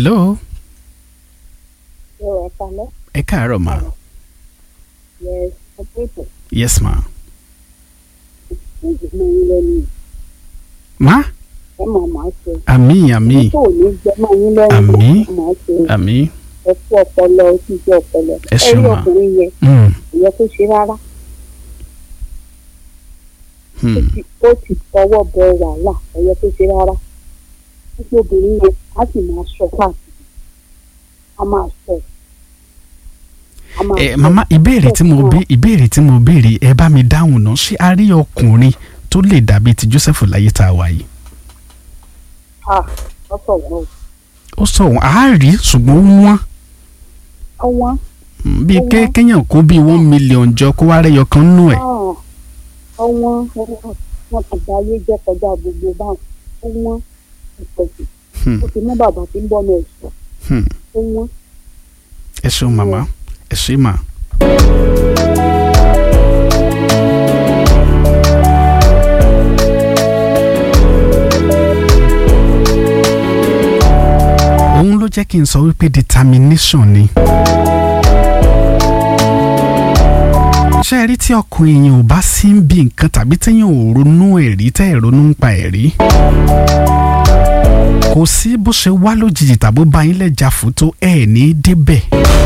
hello Yóò ẹ kalẹ́. ẹ káàárọ̀ ma Yes, ọ̀pẹ̀tẹ̀. yes ma Ṣéèjì mọ yín lẹ́nu. ma Ẹ máa máa ṣe. àmì àmì Tó ò ní jẹ mọ́ yín lẹ́nu. Àmín. Ẹ máa ṣe. àmì Ẹ kú ọpọlọ ó sì jẹ́ ọpọlọ. Ẹ ṣeun rí ma. ọkùnrin yẹn. mm, Kò yẹ kó ṣe rárá. hmm. Ó ti- Ó ti tọwọ́ bọ wàhálà. Kò yẹ kó ṣe rárá. Títí obìnrin yẹn á sì máa sọ káàkiri. A máa sọ. A máa ẹ sọ. mama ìbéèrè tí mo bí ìbéèrè tí mo béèrè ẹ bá mi dáhùn náà ṣé a rí ọkùnrin tó lè dàbí ti Joseph láyé tá a wà yìí Ah, ọ̀sọ̀ wọn. ó sọ wọn a rí ṣùgbọ́n ó wọ́n Ọwọ́n. Mm, bíi Ó ké- wọ́n. kéèyàn kó bíi one million jọ kó wá rẹyọ kan nù ẹ Ah, ọwọ́n wọn ti gba ayé jẹ́ kọjá gbogbo báwọn ó wọ́n ìpẹ̀jù Hmm, ó ti mú bàbá tí ń bọ́ ọmọ ẹ̀sùn hmm. ó wọ́n. ẹ ṣeun màmá ẹ ṣe mà. òun ló jẹ́ kí n sọ wípé determination ni. ṣé ẹ rí tí ọkùnrin èèyàn ò bá sí ń bí nǹkan tàbí téèyàn ò ronú ẹ̀rí tẹ́ ẹ̀ ronú ń pa ẹ̀rí kò sí bó ṣe wá lójijì tàbó bá yín lẹ́jà fún tó ẹ̀ ní débẹ̀.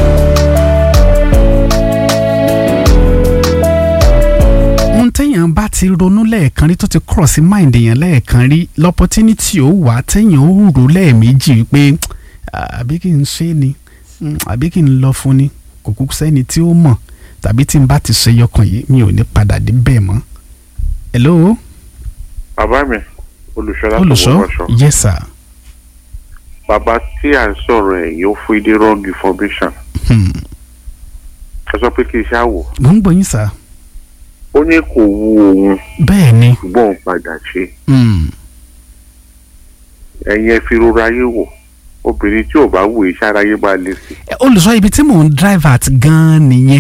ohun téèyàn bá ti ronú lẹ́ẹ̀kan rí tó ti cross mind èèyàn lẹ́ẹ̀kan rí l'opportunity ó wà téèyàn ó rò lẹ́ẹ̀mejì wípé "Ah, àbí kí n ṣe é ni Mm, àbí kí n lọ fún ni kò kúkú sẹ́ni tí ó mọ̀ tàbí tí n bá ti ṣe yọkàn yìí mi ò ní padà dé bẹ́ẹ̀ mọ́. hello bàbá mi olùṣọ́lá tó olùṣọ́ wọ́n wọ́ṣọ́ yes sir. bàbá tí à ń sọ̀rọ̀ ẹ̀ yóò fún ìdí wrong information Hmm. ẹ sọ pé kí iṣẹ́ àwò mo ń gbọ́ yín sir. ó ní kò wu òun bẹ́ẹ̀ ni ṣùgbọ́n òun padà ṣe Hmm. ẹ̀yin ẹ fi rora ayé wò obìnrin tí ò bá wù iṣẹ́ aráyé máa lè sí Eh, olùṣọ́ ibi tí mò ń drive at gan-an nìyẹn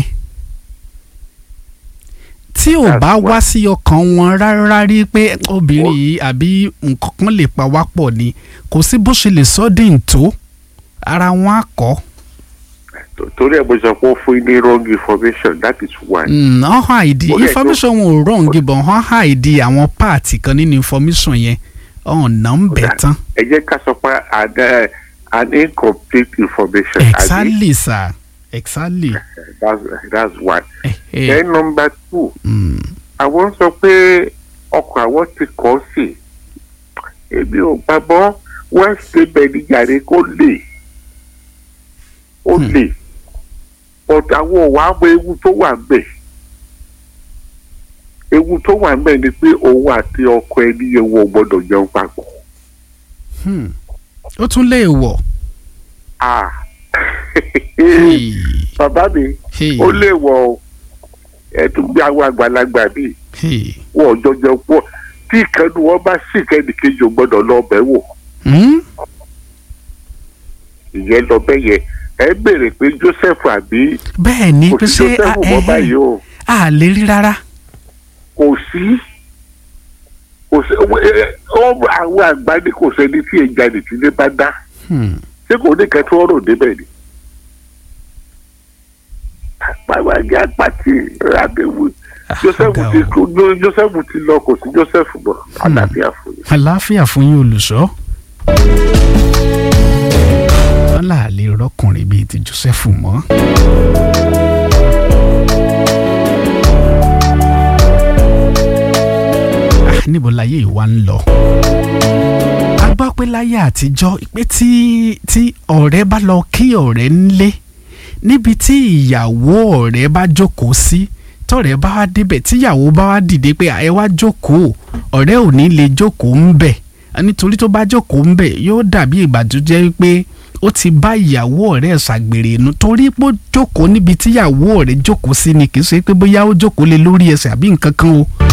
tí ò That's bá why. wá sí ọkàn wọn rárá rí pé obìnrin yìí àbí nǹkan kan lè pa wá pọ̀ ni kò sí bó ṣe lè sọ́dìn tó ara wọn á kọ́ Tó- torí ẹ̀ mo sọ pé ó fún ìdí wrong information that is why ọ̀hún àìdí Ó yẹ kó- information wọn ò wrong but ọ̀hún àìdí àwọn páàtì kan nínú information yẹn ọ̀nà ń bẹ̀ tán ẹ jẹ́ ká sọ pé an eh, an incomplete information àbí? exactly sir exactly. that's that's why Eh, eh, then number two mm, àwọn sọ pé ọkọ̀ àwọn ti kọ́ sí èmi ò gbàgbọ́ wọ́n ṣe bẹ̀rẹ̀ yàrá kó lè ó Hmm. lè but àwọn ò wá mọ ewu tó wà ńbẹ̀ ewu tó wà ńbẹ̀ ni pé òun àti ọkọ ẹni yẹn wọ́n gbọ́dọ̀ jẹun papọ̀ hmm. ó tún lè wọ̀. ah Hey, bàbá mi hey, ó lè wọ ọ ẹ tún gbé àwọn àgbàlagbà bíi hey. wọn ò jọjọ pọ̀ tí ìkànnì wọn bá sì kẹ́ni kejì ò gbọ́dọ̀ lọ bẹ̀ wò. Hmm? ìyẹn lọ bẹ́ẹ̀ yẹn ẹ béèrè pé Joseph àbí bẹ́ẹ̀ ni kò pé sí ṣé Joseph a- mọ́ ẹhẹ́, báyìí o a lè rí rárá. kò sí kò sí ẹ- ẹ- ọ- àwọn àgbà ní kò sẹ́ni tí èjà nìtìlẹ̀ bá dá Hmm. ṣé kò ní kẹtù ọ̀rọ̀ débẹ̀ ni. bàbá jẹ́ àpàtì àbẹ̀wò Joseph Àga ti o. kú Joseph ti lọ kò sí Joseph mọ́ àlàáfíà fún yín. àlàáfíà fún yín olùṣọ́. wọ́n là lè rọ́kùnrin bíi ti Joseph mọ́. Ah, níbo láyé ìwà ń lọ. a gbọ́ pé láyé àtijọ́ pé tí tí ọ̀rẹ́ bá lọ kí ọ̀rẹ́ ńlé níbi tí ìyàwó ọ̀rẹ́ bá jókòó sí tọ̀rẹ́ bá wá débẹ̀ tíyàwó bá wá dìde pé ẹ wá jókòó ọ̀rẹ́ ò ní lè jókòó ń bẹ̀ nítorí tó bá jókòó ń bẹ̀ yóò dàbí ìgbà tó jẹ́ pé ó ti bá ìyàwó ọ̀rẹ́ ẹ̀ ṣàgbèrè nu torí pé ó jókòó níbi tíyàwó ọ̀rẹ́ jókòó sí ni kì í ṣe pé bóyá ó jókòó lé lórí ẹsẹ̀ àbí nǹkan kan o